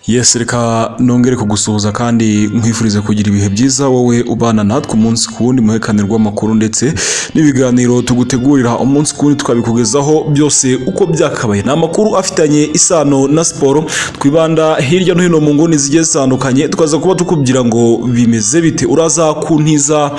Yes reka nongere kugusuhuza kandi nkwifurize kugira ibihe byiza wowe ubana natwe umunsi ku wundi muhekane rw'amakuru ndetse n'ibiganiro tugutegurira umunsi ku wundi twabikugezaho byose uko byakabaye ni amakuru afitanye isano na siporo twibanda hirya no hino mu nguni zigiye zitandukanye tukaza kuba tukubwira ngo bimeze bite uraza kuntiza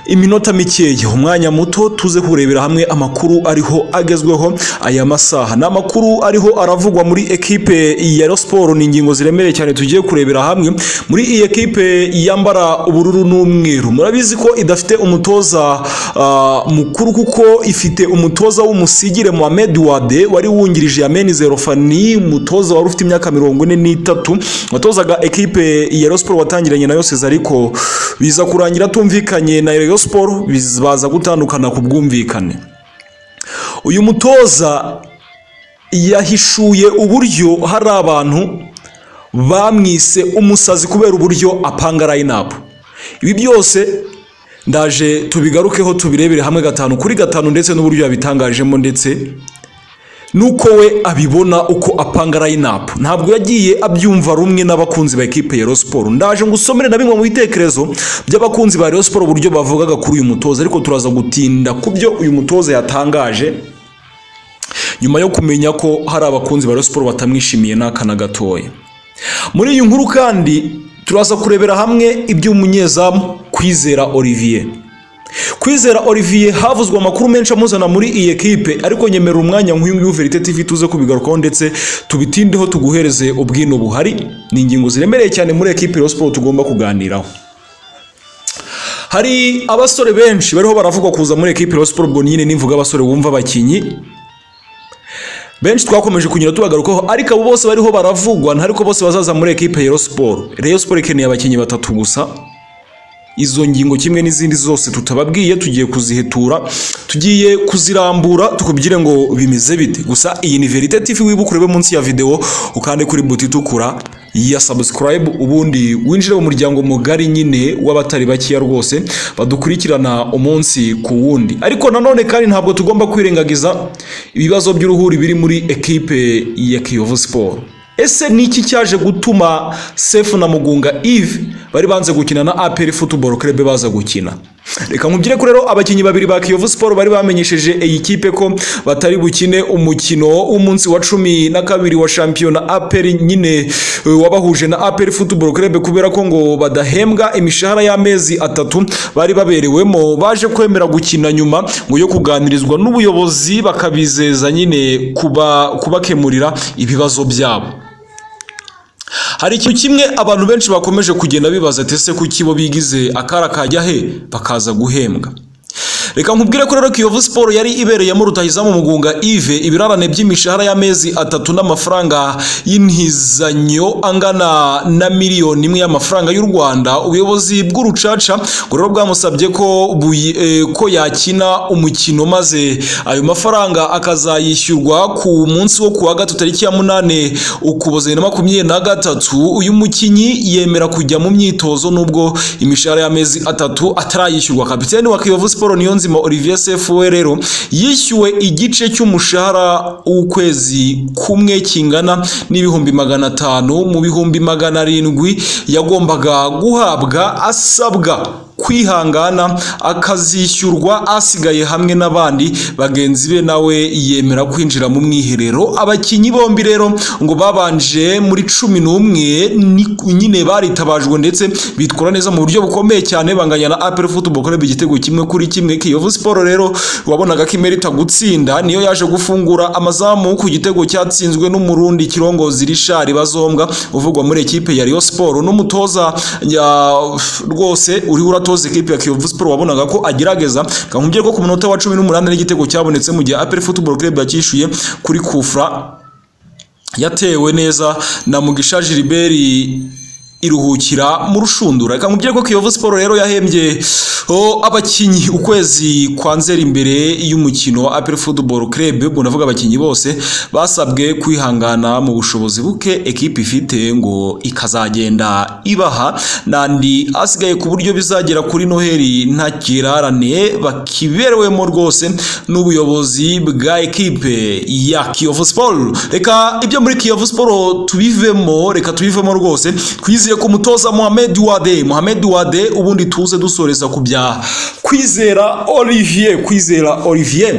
iminota mikeya umwanya muto tuze kurebera hamwe amakuru ariho agezweho aya masaha ni amakuru ariho aravugwa muri ekipe ya Rayon siporo ni ingingo ziremereye cyane tugiye kurebera hamwe muri iyi ekipe yambara ubururu n'umweru murabizi ko idafite umutoza ah, mukuru kuko ifite umutoza w'umusigire Mohamed Wade wari wungirije Yameni Zerofani umutoza wari ufite imyaka mirongo ine n'itatu watozaga ekipe ya Rayon Sport watangiranye nayo Sezariko biza kurangira atumvikanye na Rayon Sport biz- baza gutandukana ku bwumvikane uyu mutoza yahishuye uburyo hari abantu bamwise umusazi kubera uburyo apanga line-up ibi byose ndaje tubigarukeho tubirebere hamwe gatanu kuri gatanu ndetse n'uburyo yabitangajemo ndetse nuko we abibona uko apanga line-up ntabwo yagiye abyumva rumwe n'abakunzi ba ekipe ya Rayon Sport ndaje ngusomere na bimwe mu bitekerezo by'abakunzi ba Rayon Sport uburyo bavugaga kuri uyu mutoza ariko turaza gutinda ku byo uyu mutoza yatangaje nyuma yo kumenya ko hari abakunzi ba Rayon Sport batamwishimiye n'aka na gatoya muri iyi nkuru kandi turaza kurebera hamwe iby'umunyezamu kwizera olivier kwizera olivier havuzwe amakuru menshi amuzana muri iyi ekipe ariko nyemerera umwanya nk'uyu nguyu verite tv tuze kubigarukaho ndetse tubitindeho tuguhereze ubwino buhari ni ingingo ziremereye cyane muri ekipe ya Rayon Sport tugomba kuganiraho hari abasore benshi bariho baravugwa kuza muri ekipe ya Rayon Sport ubwo nyine nimvuga abasore wumva abakinnyi benshi twakomeje kunyura tubagarukaho ariko abo bose bariho baravugwa ntariko bose bazaza muri ekipe ya Rayon Sport Rayon Sport ikeneye abakinnyi batatu gusa izo ngingo kimwe n'izindi zose tutababwiye tugiye kuzihetura tugiye kuzirambura tukubwire ngo bimeze bite gusa iyi ni verite tv wibuka urebe munsi ya videwo ukande kuri buti itukura ya subscribe ubundi winjire mu muryango mugari nyine w'abatari bakeya rwose badukurikirana umunsi ku wundi ariko nanone kandi ntabwo tugomba kwirengagiza ibibazo by'uruhuri biri muri ekipe ya kiyovu siporo ese ni iki cyaje gutuma sefu na mugunga Yves bari banze gukina na apr football club baza gukina reka nkubwire ko rero abakinnyi babiri ba kiyovu siporo bari bamenyesheje iyi kipe ko batari bukine umukino w'umunsi wa cumi na kabiri wa shampiyona apr nyine e, wabahuje na apr football club kubera ko ngo badahembwa imishahara y'amezi atatu bari baberewemo baje kwemera gukina nyuma ngo yo kuganirizwa n'ubuyobozi bakabizeza nyine kuba kubakemurira ibibazo byabo hari ikintu kimwe abantu benshi bakomeje kugenda bibaza ati ese kuki bo bigize akara kajya he bakaza guhembwa reka nkubwire ko rero kiyovu siporo yari ibereyemo rutahizamu mugunga Yves ibirarane by'imishahara y'amezi atatu n'amafaranga y'intizanyo angana na miliyoni imwe y'amafaranga y'u Rwanda ubuyobozi bw'urucaca ngo rero bwamusabye ko buyi- eh, ko yakina umukino maze ayo mafaranga akazayishyurwa ku munsi wo kuwa gatatu tariki ya munane ukuboza bibiri na makumyabiri na gatatu uyu mukinnyi yemera kujya mu myitozo nubwo imishahara y'amezi atatu atarayishyurwa kapiteni wa kiyovu siporo niyo nzima olivier sefu we rero yishyuwe igice cy'umushahara w'ukwezi kumwe kingana n'ibihumbi magana atanu mu bihumbi magana arindwi yagombaga guhabwa asabwa kwihangana akazishyurwa asigaye hamwe n'abandi bagenzi be nawe yemera kwinjira mu mwiherero abakinnyi bombi rero ngo babanje muri cumi n'umwe ni- nyine baritabajwe ndetse bitwara neza mu buryo bukomeye cyane banganya na apel football club igitego kimwe kuri kimwe kiyovu siporo rero wabonaga ko imerita gutsinda niyo yaje gufungura amazamu ku gitego cyatsinzwe n'umurundi kirongozi rishari bazombwa uvugwa muri ekipe ya Rayon Sport n'umutoza ya- rwose uri uratoza ekipe ya Kiyovu Sport wabonaga ko agerageza kankubye ko ku munota wa 18 n'igitego cyabonetse mu gihe APR Football Club yakishuye kuri Kufra yatewe neza na Mugisha Gilbert iruhukira mu rushundura reka mubwire ko Kiyovu Sport rero yahembye oh, abakinnyi ukwezi kwa nzeri imbere y'umukino wa APR Football Club ubwo ndavuga abakinnyi bose basabwe kwihangana mu bushobozi buke ekipe ifite ngo ikazagenda ibaha n'andi asigaye ku buryo bizagera kuri Noheli nta kirarane bakiberewemo rwose n'ubuyobozi bwa ekipe ya Kiyovu Sport reka ibyo muri Kiyovu Sport tubivemo reka tubivemo rwose twize twizeye ku mutoza Mohamed Wade Mohamed Wade ubundi tuze dusoreza ku bya kwizera Olivier kwizera Olivier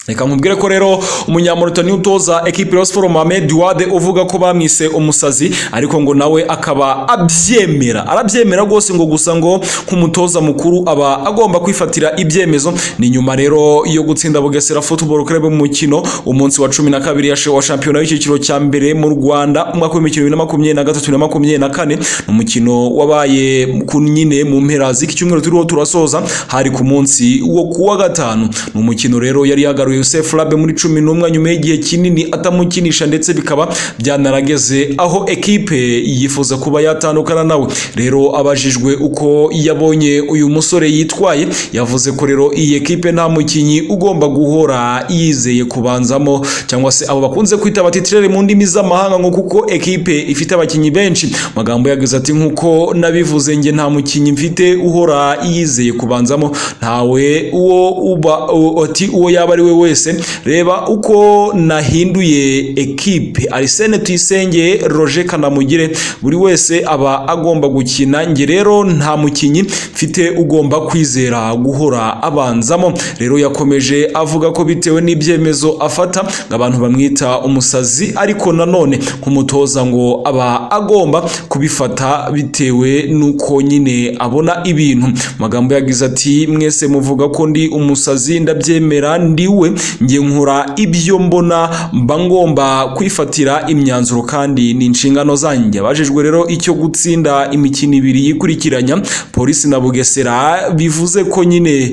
reka mubwire ko rero umunyamurutani utoza ekipi ya siporo Mohamed Wade uvuga ko bamwise umusazi ariko ngo nawe akaba abyemera arabyemera rwose ngo gusa ngo nk'umutoza mukuru aba agomba kwifatira ibyemezo ni nyuma rero yo gutsinda Bugesera Football Club mu mukino umunsi wa cumi na kabiri ya wa shampiyona y'icyiciro cya mbere mu Rwanda umwaka w'imikino bibiri na makumyabiri na gatatu na makumyabiri na kane umukino wabaye ku nyine mu mpera z'iki cyumweru turiho turasoza hari ku munsi wo kuwa gatanu ni umukino rero yari yagaruye Yusuf Labe muri cumi n'umwe nyuma y'igihe kinini atamukinisha ndetse bikaba byanarageze aho ekipe yifuza kuba yatandukana nawe rero abajijwe uko yabonye uyu musore yitwaye yavuze ko rero iyi ekipe nta mukinnyi ugomba guhora yizeye kubanzamo cyangwa se abo bakunze kwita abatitirere mu ndimi z'amahanga ngo kuko ekipe ifite abakinnyi benshi magambo yagize ati nk'uko nabivuze njye nta mukinnyi mfite uhora yizeye kubanzamo ntawe uwo uba ati uwo yaba ari we wese reba uko nahinduye ekipe arisene tuyisenge roje kanamugire buri wese aba agomba gukina njye rero nta mukinnyi mfite ugomba kwizera guhora abanzamo rero yakomeje avuga ko bitewe n'ibyemezo afata ngo abantu bamwita umusazi ariko nanone nk'umutoza ngo aba agomba kubifata bitewe n'uko nyine abona ibintu magambo yagize ati mwese muvuga ko ndi umusazi ndabyemera ndi we njye nkora ibyo mbona mba ngomba kwifatira imyanzuro kandi ni inshingano zanjye abajijwe rero icyo gutsinda imikino ibiri yikurikiranya polisi na bugesera bivuze ko nyine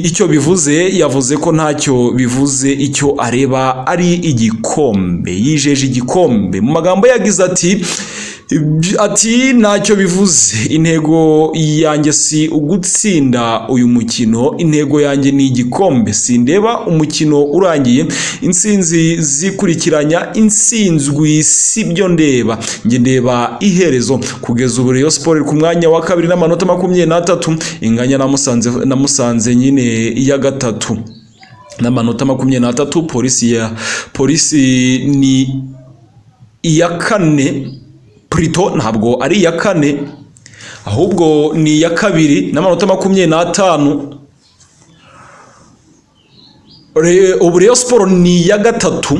icyo bivuze yavuze ko ntacyo bivuze icyo areba ari igikombe yijeje igikombe mu magambo yagize ati ati ntacyo bivuze intego yanjye si ugutsinda uyu mukino intego yanjye ni igikombe sindeba umukino urangiye insinzi zikurikiranya insinzwi si byo ndeba njye ndeba iherezo kugeza ubu rero siporo ku mwanya wa kabiri n'amanota makumyabiri n'atatu inganya na musanze nyine iya gatatu n'amanota makumyabiri n'atatu polisi ya polisi ni iya kane Prito ntabwo ari iya kane ahubwo ni iya kabiri n'amanota makumyabiri n'atanu ubu rero siporo ni iya gatatu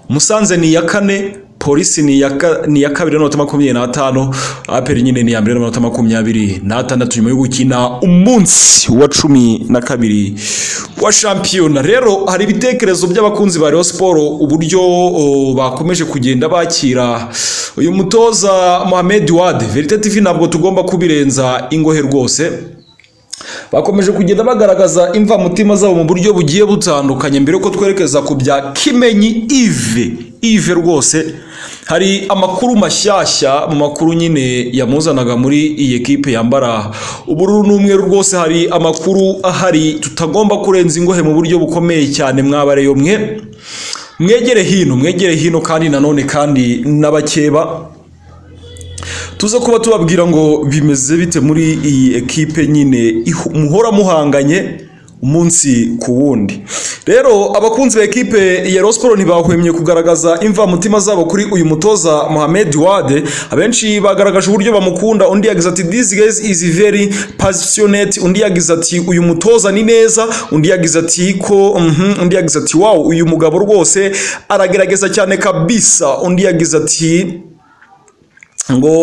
musanze ni iya kane polisi ni iya kabiri n'amanota makumyabiri n'atanu aperi nyine ni iya mbere n'amanota makumyabiri n'atandatu nyuma yo gukina umunsi wa cumi na kabiri wa shampiyona rero hari ibitekerezo by'abakunzi ba Rayon siporo uburyo bakomeje kugenda bakira uyu mutoza Mohamed Wade Verite TV ntabwo tugomba kubirenza ingohe rwose bakomeje kugenda bagaragaza imvamutima zabo mu buryo bugiye butandukanye mbere ko twerekeza ku bya kimenyi ive ive rwose hari amakuru mashyashya mu makuru nyine yamuzanaga muri iyi ekipe yambara ubururu n'umweru rwose hari amakuru ahari tutagomba kurenza ingohe mu buryo bukomeye cyane mwabareyo mwe mwegere hino mwegere hino kandi nanone kandi n'abakeba tuze kuba tubabwira ngo bimeze bite muri iyi ekipe nyine muhora muhanganye umunsi ku wundi rero abakunzi ba ekipe ya Rayon ntibahwemye kugaragaza imva mutima zabo kuri uyu mutoza Mohamed Wade abenshi bagaragaje uburyo bamukunda undi yagize ati this guy is very passionate undi yagize ati uyu mutoza ni neza undi yagize ati ko mm -hmm. undi yagize ati wow uyu mugabo rwose aragerageza cyane kabisa undi yagize ati ngo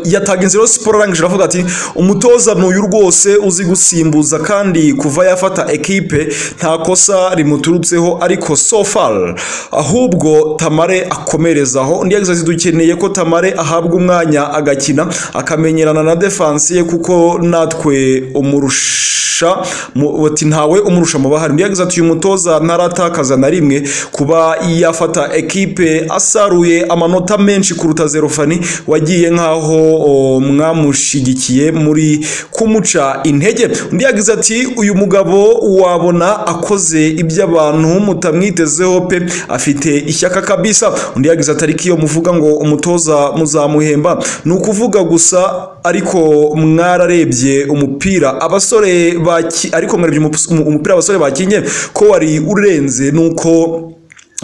yataga inzira siporo arangije aravuga ati umutoza n'uyu rwose uzi gusimbuza kandi kuva yafata ekipe nta kosa rimuturutseho ariko so far ahubwo tamare akomerezaho undi yagize ati dukeneye ko tamare ahabwa umwanya agakina akamenyerana na defansi ye kuko natwe umurusha mu- bati ntawe umurusha mu bahari undi yagize ati uyu mutoza ntaratakaza na rimwe kuba yafata ekipe asaruye amanota menshi kuruta zero fani wagiye nk'aho o, mwamushigikiye muri kumuca intege undi yagize ati uyu mugabo wabona akoze ibyo abantu mutamwitezeho pe afite ishyaka kabisa undi yagize ati ariko iyo muvuga ngo umutoza muzamuhemba ni ukuvuga gusa ariko mwararebye umupira abasore baki ariko mwarebye umup- umu- umupira abasore bakinye ko wari urenze nuko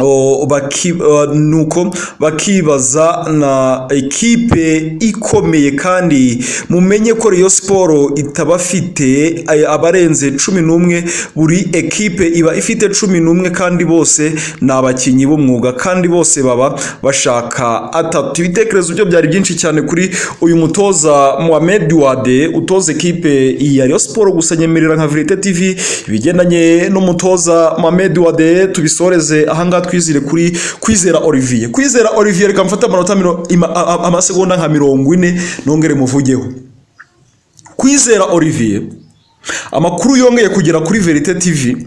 O, baki, uh, nuko bakibaza na ekipe ikomeye kandi mumenye ko Rayon Sport itabafite ay- abarenze cumi n'umwe buri ekipe iba ifite cumi n'umwe kandi bose ni abakinnyi b'umwuga kandi bose baba bashaka atatu ibitekerezo byo byari byinshi cyane kuri uyu mutoza Mohamed Wade utoza ekipe ya Rayon Sport gusa nyemerera nka Verite TV ibigendanye n'umutoza Mohamed Wade tubisoreze ahangaha twizire kuri kwizera Olivier kwizera Olivier reka mfate amanota miro- ima- a- a- amasegonda nka mirongo ine nongere muvugeho kwizera Olivier amakuru yongeye kugera kuri Verite TV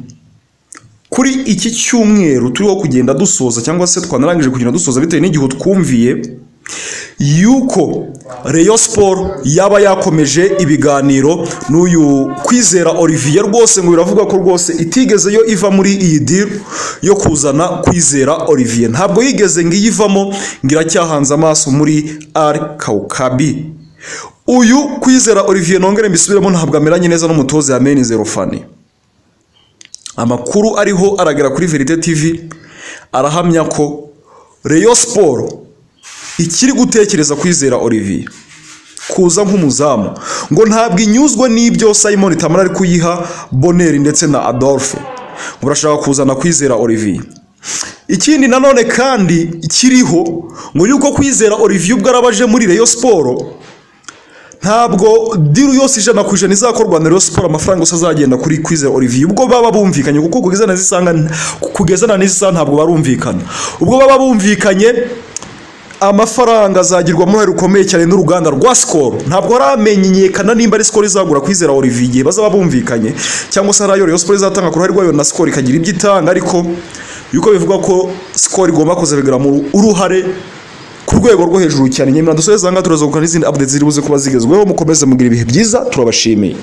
kuri iki cyumweru turiho kugenda dusoza cyangwa se twanarangije kugenda dusoza bitewe n'igihe twumviye yuko Rayon Sport yaba yakomeje ibiganiro n'uyu kwizera Olivier rwose ngo biravugwa ko rwose itigeze yo iva muri iyi deal yo kuzana kwizera Olivier ntabwo yigeze ngo iyivamo ngo iracyahanze amaso muri Al Kaukabi uyu kwizera Olivier nongere mbisubiremo ntabwo ameranye neza n'umutoza yameni zero fani amakuru ariho aragera kuri Verite TV arahamya ko Rayon Sport ikiri gutekereza kwizera Olivier kuza nk'umuzamu ngo ntabwo inyuzwe n'ibyo Simon Tamara ari kuyiha Boneri ndetse na Adolphe ngo urashaka kuzana kwizera Olivier ikindi nanone kandi kiriho ngo yuko kwizera Olivier ubwo arabaje muri Rayon Sport ntabwo diru yose ijana ku ijana izakorwa na Rayon Sport amafaranga yose azagenda kuri Kwizera Olivier ubwo baba bumvikanye kuko kugeza na zisanga kugeza na n'isaha ntabwo barumvikana ubwo baba bumvikanye amafaranga azagirwa muri rukomeye cyane n'uruganda rwa Skol ntabwo haramenyekana nimba ari Skol izagura Kwizera Olivier igihe bazaba bumvikanye cyangwa se harayo Rayon Sport izatanga ku ruhare rwayo na Skol ikagira ibyo itanga ariko yuko bivugwa ko Skol igomba kuzabigira mu uruhare ku rwego rwo hejuru cyane nyamara dusoze aha ngaha turaza gukora n'izindi updates ziri buze kuba zigezweho mukomeze mugira ibihe byiza turabashimiye